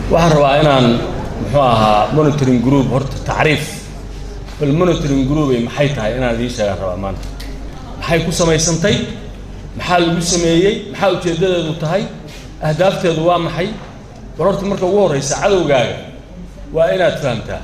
waxaan rabaa inaan muxuu ahaa monitoring group horta tacriif bal monitoring group ay maxay tahay inaan idiin sheegaan rabaa maanta maxay ku samaysantay maxaa lagu sameeyey maxaa ujeeddadeedu tahay ahdaafteedu waa maxay bal horta marka ugu horreysa cadowgaaga waa inaad fahamtaa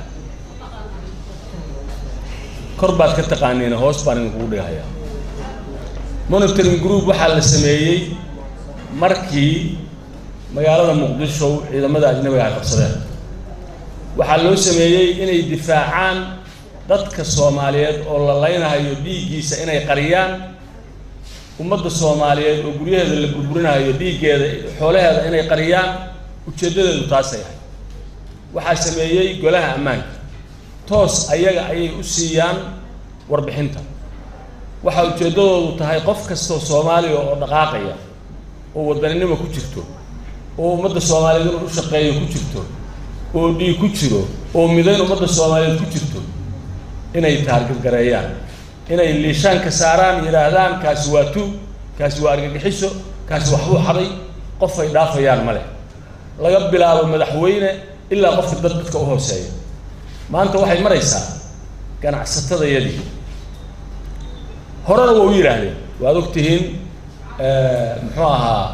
kor baad ka taqaaniin hoos baan idinkugu dhigahayaa monitoring group waxaa la sameeyey markii magaalada muqdisho ciidamada ajnabiga ay qabsadeen waxaa loo sameeyey inay difaacaan dadka soomaaliyeed oo la laynahayo dhiiggiisa inay qariyaan ummadda soomaaliyeed oo guryaheeda la burburinayo dhiiggeeda xoolaheeda inay qariyaan ujeeddadeedu taasay ahay waxaa sameeyey golaha ammaanka toos ayaga ayay u siiyaan warbixinta waxaa ujeeddadoodu tahay qof kastoo soomaaliya oo dhaqaaqaya oo wadaninimo ku jirto oo ummadda soomaaliyeed inuu u shaqeeyo ku jirto oo dhiig ku jiro oo midayn ummadda soomaaliyeed ku jirto inay taargagareeyaan inay liishaanka saaraan yidhaahdaan kaasi waa tuug kaasi waa argagixiso kaasi waxbuu xaday qof ay dhaafayaan ma leh laga bilaabo madaxweyne ilaa qofka dad dadka u hooseeya maanta waxay maraysaa ganacsatadayadii horena waa u yidhaahdeen waad og tihiin muxuu ahaa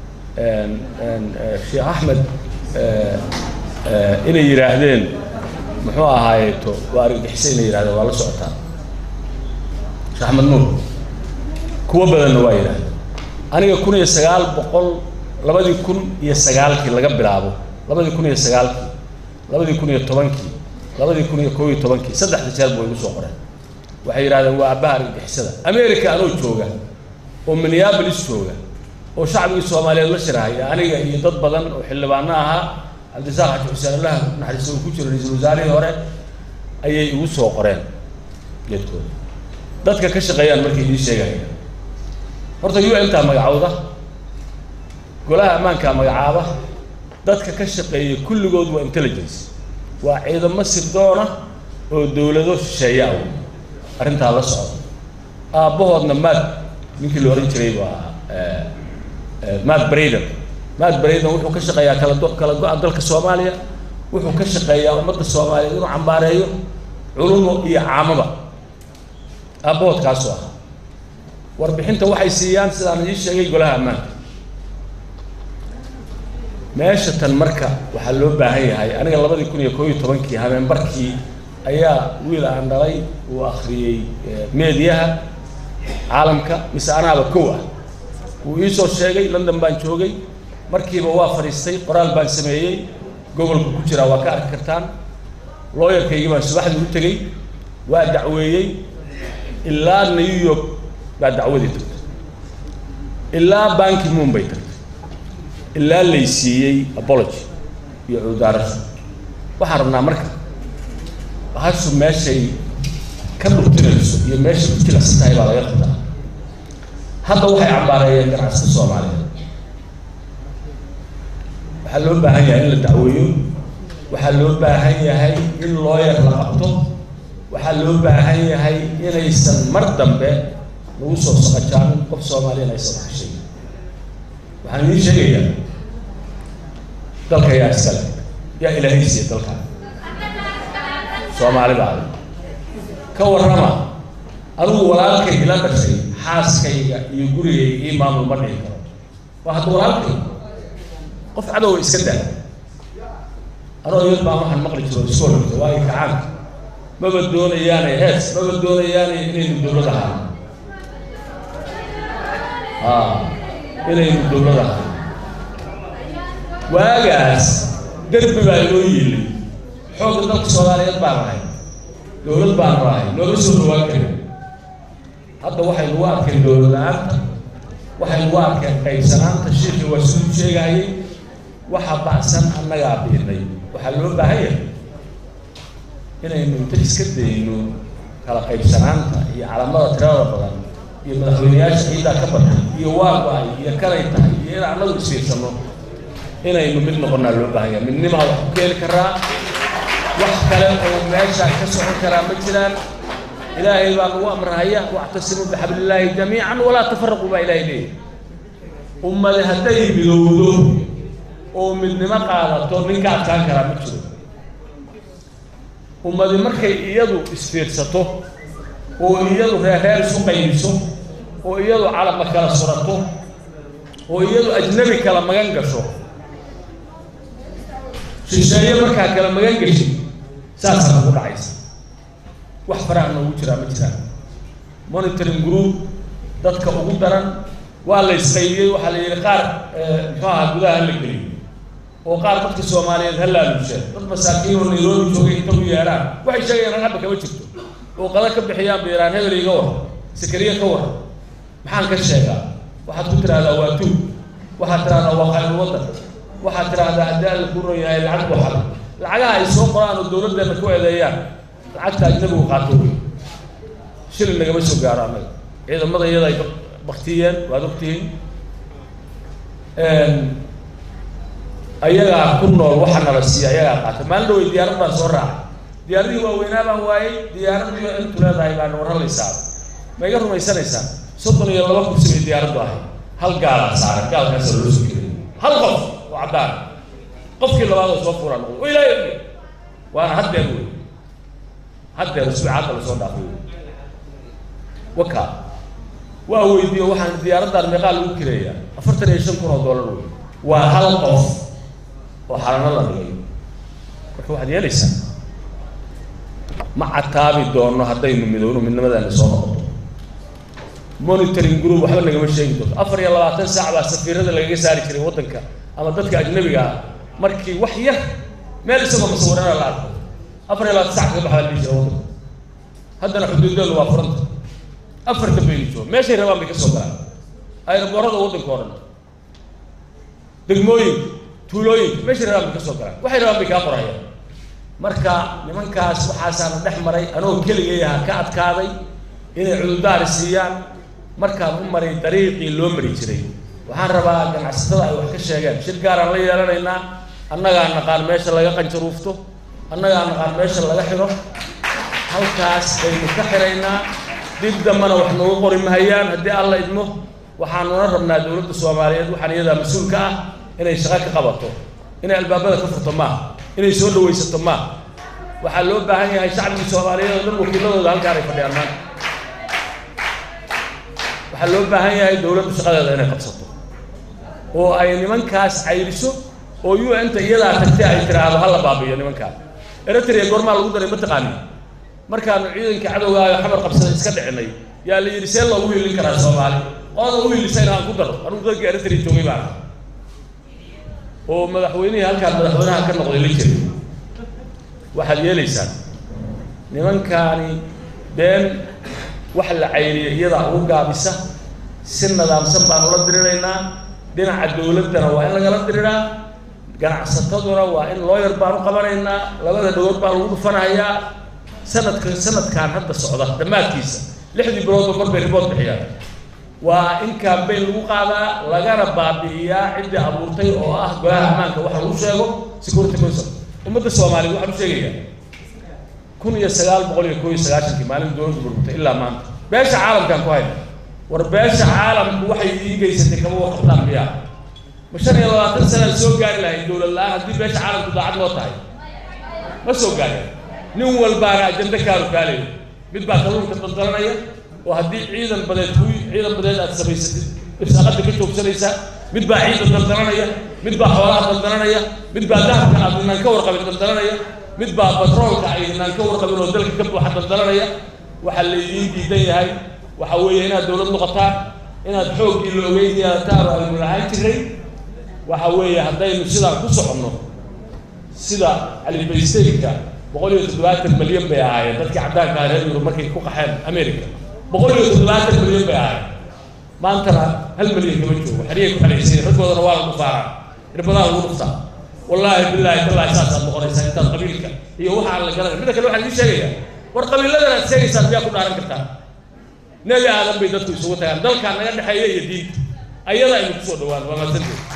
sheekh axmed inay yidhaahdeen muxuu ahaayeeto waa argagixisa inay yidhahdeen waa la socotaa sheekh axmed nuur kuwo badanna waa yidhahdeen aniga kun iyo sagaal boqol labadii kun iyo sagaalkii laga bilaabo labadii kun iyo sagaalkii labadii kun iyo tobankii labadii kun iyo kob iyo tobankii saddexda jeer bu igu soo qoreen waxay yidhahdeen waa abbaha argagixisada america anoo jooga oo minneabolis jooga oo shacbigii soomaaliyeed la shirahaya aniga iyo dad badan oo xildhibaano ahaa cabdisaaq xaji xuseen allaha naxariista uu ku jiro ra-iisul wasaarihii hore ayay igu soo qoreen geedkooda dadka ka shaqeeyaan markay idiin sheegaya horta u n taa magacowda golaha ammaankaa magacaaba dadka ka shaqeeya kulligood waa intelligence waa ciidamo sirdoona oo dowlado shisheeya ah arrintaa la socda aabbahoodna maad ninkii la ohan jiray waa maad braden maad braden wuxuu ka shaqeeyaa kala do kala go-a dalka soomaaliya wuxuu ka shaqeeyaa ummadda soomaaliyeed inuu cambaareeyo culumo iyo caamaba aabbahood kaasoo ah warbixinta waxay siiyaan sidaan ii sheegay golaha ammaanka meesha tan marka waxaa loo baahan yahay aniga labadii kun iyo koob iyo tobankii habeenbarkii ayaa wiil aan dhalay uu akhriyey meediyaha caalamka mise anaaba kow ah wuu iisoo sheegay london baan joogay markiiba waa fadhiistay qoraal baan sameeyey gobolka ku jiraa waa ka arki kartaan looyarkaygii baan subaxdii u tegey waa dacweeyey ilaa new york baa dacwadii tagtay ilaa banki moon bay tagtay ilaa lay siiyey apology iyo cuudaarasho waxaan rabnaa marka hashu meeshay ka dhurtinayso iyo meeshay ku jilicsan tahay baa laga qabtaa hadda waxay cambaareeyeen ganacsata soomaaliyeed waxaa loo baahan yahay in la dacweeyo waxaa loo baahan yahay in looyar la qabto waxaa loo baahan yahay inaysan mar dambe lagu soo saqajaanin qof soomaaliyan aysan wax ka sheegin waxaan idiin sheegayaa dalka yaa iskale yaa ilaahay siiya dalka soomaalida adag ka warrama adigu walaalkay ila dhashay xaaskayga iyo gurigayga ii maamul ma dhihi karo waa hadda walaalkay qof cadowga iska daa anoo yad baan waxaan maqli jiro iska horreysa waayo kacaanka maba doonayaanay hees maba doonayaanay inaynu dowlad ahaan a inaynu dowlad ahaan waagaas derbi baa inoo yiilay xoogga dalka soomaaliyeed baan ahay dowlad baanu ahay nooma soo dhawaan karin hadda waxay nagu arkeen dowlad la-aanta waxay nagu arkeen qaybsanaanta shiikii waa siduu sheegahayay waxa bacsan annagaa biinay waxaa loo baahan yahay inaynu inta iska dayno kala qaybsanaanta iyo calamada tirada badan iyo madaxweyneyaasha ciiddaa ka batay iyo waago-ay iyo kalay tahay iyo in annagu isfiirsano inaynu mid noqonnaa loo baahan yahay midnimaa wax ku keeni karaa wax kale oo meeshaan ka socon karaa ma jiraan ilaahay baa nagu amrahaya wactasimuu bixablillaahi jamiican walaa tafaraquu baa ilaahay leeyahy ummade hadday midowdo oo midnimo qaadato ninka adkaan karaa ma jiro ummadi markay iyadu isfiirsato oo iyadu reerreer isu qaybiso oo iyadu calama kala surato oo iyadu ajnabi kala magan gasho shisheeye markaa kala magan gashay saasaa nagu dhacaysa wax faraha noogu jiraa ma jiraan monitoring group dadka ugu daran waa la isqaybiyey waxaa la yidhi qaar muxuu ahaa gudaha hala geliyo oo qaar dadka soomaaliyeed ha laaluusheen dad masaakiin oo nairobi joogay inta u yeedhaan waxay sheegayaan rag hadba kama jirto oo qada ka bixiyaan bayraan hebel iga war sakariya ka war maxaan ka sheegaa waxaad ku tidhahdaa waa tuug waxaad tidhahdaa waa khayru waddan waxaad tidhahdaa haddii alla ku ron yahay lacag buu xalay lacagaha ay soo qoraan oo dawladdeena ku eedeeyaan lacagta ajnabigu qaato wey shilin nagama soo gaaro annaga ciidamada iyada ay baktiyeen waad ogtihiin ayagaa ku nool waxa nala siiya ayagaa qaata maalin dhawey diyaarad baan soo raacay diyaaradihii waaweynaa baan waayey diyaaradii intu leedahay baan warhalaysaa ma iga rumaysanaysaan soddon iyo laba kursi bay diyaaraddu ahay hal gaalaa saaran gaalkaasa loo soo gelay hal qof oo caddaan qofkii labaad oo soo furaa noqdo o ilaahay oge waana haddeer wey haddeer usbuuc hadda lasoo dhaafay wey waka waa weydiiyo waxaan diyaaraddan meeqaa lagu kireeyaa afartan iyo shan kun oo dollar wey waa hal qof oo xalano la dhigay marka waxaad yeelaysaa ma cataabi doono haddaynu midowno midnimadaana soo noqoto monitoring group waxba nagama sheegi doonto afar iyo labaatan saac baa safiirada lagaga saari jiray waddanka ama dadka ajnabiga ah markii wax yar meel isagoo masawirana la arko afar iyo labaatan sac kaga baxaa la dhihi jira waddanka haddana xuduudeenu waa furanta afarta baynu joogo meeshay rabaan bay ka soo galaan ayraboorada waddanka o dhan degmooyinka tuulooyinka meeshay rabaan bay ka soo galaan waxay rabaan bay kaa qorayaan marka nimankaas waxaasaana dhex maray anoo keligay aha ka adkaaday inay cududaari siiyaan markaan u maray dariiqii loo mari jiray waxaan rabaa ganacsatada ay wax ka sheegeen shir gaaraan la yeelanaynaa annagaa naqaan meesha laga qanjaruufto annagaa naqaan meesha laga xidho halkaas baynu ka xiraynaa dib dambana wax noogu qori mahayaan haddii alla idmo waxaanuna rabnaa dowladda soomaaliyeed waxaan iyadaa mas-uulka ah inay shaqo ka qabato inay albaabada ka furto maaha inay soo dhawaysato maaha waxaa loo baahan yahay shacbigii soomaaliyeed oo dhan wakiiladooda halkaan ay fadhiyaan maanta waxaa loo baahan yahay dowladdu shaqadeeda inay qabsato oo ay nimankaas cayriso oo u n ta iyadaa tagtay ay tiraahdo hala baabiyo nimankaas eritrea goormaa lagu daray mataqaani markaanu ciidanka cadowgaayo xamar qabsada iska dhicinay yaa la yidhi see loogu hiilin karaa soomaali qolada u hiilisayna aan ku daro anugu dadka eritrea joogay baan oo madaxweynihii halkaan madaxweynaha ka noqday la jiray waxaad yeelaysaan nimankaani been wax la cayriyo iyadaa ugu gaabisa si nidaamsan baan ula diriraynaa dhinaca dowladdana waa in lagala diriraa ganacsataduna waa in looyar baan u qabanaynaa labada dhagood baa lagu dhufanayaa sanadka sanadkan hadda socda dhammaadkiisa lixdii biloodba mar bay ribood bixiyaan waa in campaign lagu qaadaa lagana baabi'iyaa ciddii abuurtay oo ah golaha ammaanka waxa lagu sheego security council ummadda soomaaliyeed waxaan u sheegayaa kun iyo sagaal boqol iyo koo iyo sagaashankii maalin dowladdu burburtay ilaa maanta beesha caalamkaan ku hayna war beesha caalamku waxay ii geysatay kama waqabtaan miyaa ma shan iyo labaatan sanaan soo gaari lahayd dowlad la-aan haddii beesha caalamku daacad noo tahay ma soo gaareen nin walbaana ajando kaaru kaalayo mid baa kalluunka daldalanaya oo haddii ciidan badeed ku ciidan badeed aad samaysatid irsaaqada ka joogsanaysaa mid baa ciidan daldalanaya mid baa xoolaha daldalanaya mid baa dahabka aad inaan ka warqabin daldalanaya mid baa batroolka ay inaan ka warqabin oo dalka ka buuxa daldalanaya waxaa laydiin diidan yahay waxa weeye inaad dowlad noqotaan inaad xooggii la ogeyn yeelataan oo aynu lahaan jiray waxa weeye haddaynu sidaan ku soconno sida calibaysteynka boqol iyo toddobaatan milyan bay ahaayeen dadkii caddaanka ah reer yurub markay ku qaxeen america boqol iyo toddobaatan milyan bay ahaayeen maantana hal milyan kama joogo xeriyay ku xeraysayen raggoodana waa la dhufaaraa irbadaa lagu dhuftaa wallaahi bilaahi tallaahi saasaad noqonaysaa intaad qabiilka iyo waxa aan la garanay midda kale waxaan idiin sheegayaa war qabiiladan aad sheegaysaan miyaa ku dhaaran kartaa nebi aadan bay dadku isugu tagaan dalkaa naga dhexeeya iyo diinta ayada aynu kusoo dhawaan waa maasanteed